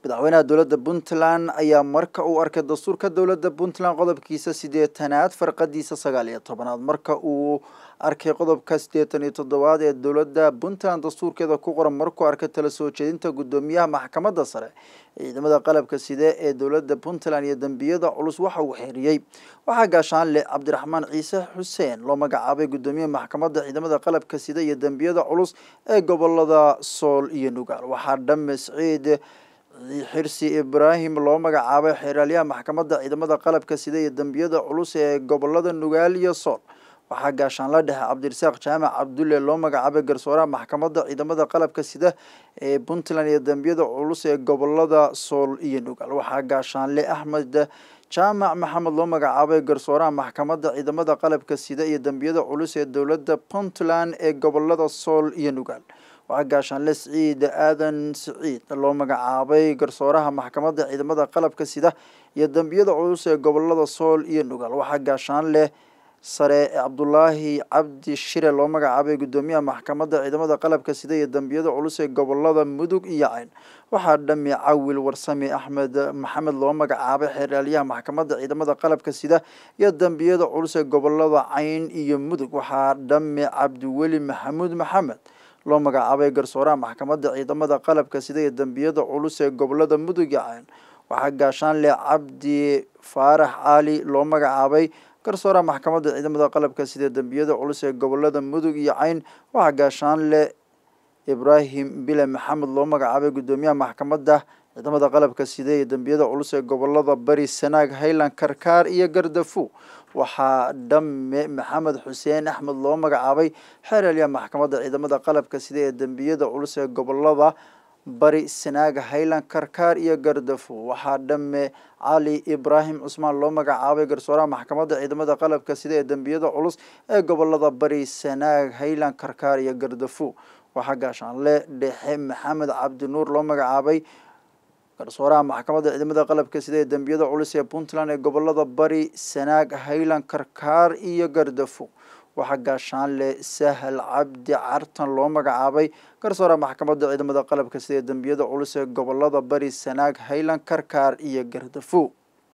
madaxweynaha dowladda puntland ayaa marka uu arkay dastuurka dowladda puntland qodobkiisa sideetanaad farqadiisa sagaal iyo tobanaad marka uu arkay qodobka siddeetan iyo toddobaad ee dowladda puntland dastuurkeeda ku qoran markuu arkay tala soo jeedinta guddoomiyaha maxkamadda sare ciidamada qalabka side ee dowladda puntland iyo dembiyada culus waxa uu xeeriyey waxaa gaashaanle cabdiraxmaan ciise xuseen loo magacaabay guddoomiyaha maxkamadda ciidamada qalabka side iyo dembiyada culus ee gobolada sool iyo nugaal waxaa dhamme siciid xirsi ibraahim loo magacaabay xeeraalyaha maxkamadda ciidamada qalabka sida iyo dembiyada culus ee gobolada nugaal iyo sool waxaa gaashaanla dhexe cabdirasaaq jaamac cabdulle loo magacaabay garsooraha maxkamadda ciidamada qalabka sida ee puntland iyo dembiyada culus ee gobolada sool iyo nugaal waxaa gaashaanle axmed jaamac maxamed loo magacaabay garsooraha maxkamadda ciidamada qalabka sida iyo dembiyada culus ee dowladda puntland ee gobolada sool iyo nugaal waxaa gaashaanle siciid aadan siciid loo magacaabay garsooraha maxkamadda ciidamada qalabka sida iyo dembiyada culus ee gobolada sool iyo nugaal waxaa gaashaanle sare cabdulaahi cabdi shire loo magacaabay guddoomiyaha maxkamadda ciidamada qalabka sida iyo dembiyada culus ee gobolada mudug iyo cayn waxaa dhami cawil warsame axmed maxamed loo magacaabay xeeraalyaha maxkamadda ciidamada qalabka sida iyo dembiyada culus ee gobolada cayn iyo mudug waxaa dhami cabdiweli maxamuud maxamed loo magacaabay garsooraha maxkamadda ciidamada qalabka sida iyo dembiyada culus ee gobolada mudug iyo cayn waxaa gaashaanle cabdi faarax cali loo magacaabay garsooraha maxkamadda ciidamada qalabka sida dembiyada culus ee gobolada mudug iyo cayn waxaa gaashaanle ibraahim bile maxamed loo magacaabay guddoomiyaha maxkamadda ciidamada qalabka sida iyo dembiyada culus ee gobolada bari sanaag highland karkaar iyo gardafu waxaa dhamme maxamed xuseen axmed loo magacaabay xeeralyaha maxkamadda ciidamada qalabka sida ee dembiyada culus ee gobolada bari sanaaga highland karkaar iyo gardafu waxaa dhamme cali ibraahim cusmaan loo magacaabay garsooraha maxkamadda ciidamada qalabka sida ee dembiyada culus ee gobolada bari sanaag highland karkaar iyo gardafu waxaa gaashaanle dhexe maxamed cabdinuur loo magacaabay garsooraha maxkamadda ciidamada qalabka sida ee dembiyada culus ee puntland ee gobolada bari sanaag highland karkaar iyo gardafu waxaa gaashaanle sahal cabdi cartan loo magacaabay garsooraha maxkamadda ciidamada qalabka sida ee dembiyada culus ee gobolada bari sanaag highland karkaar iyo gardafu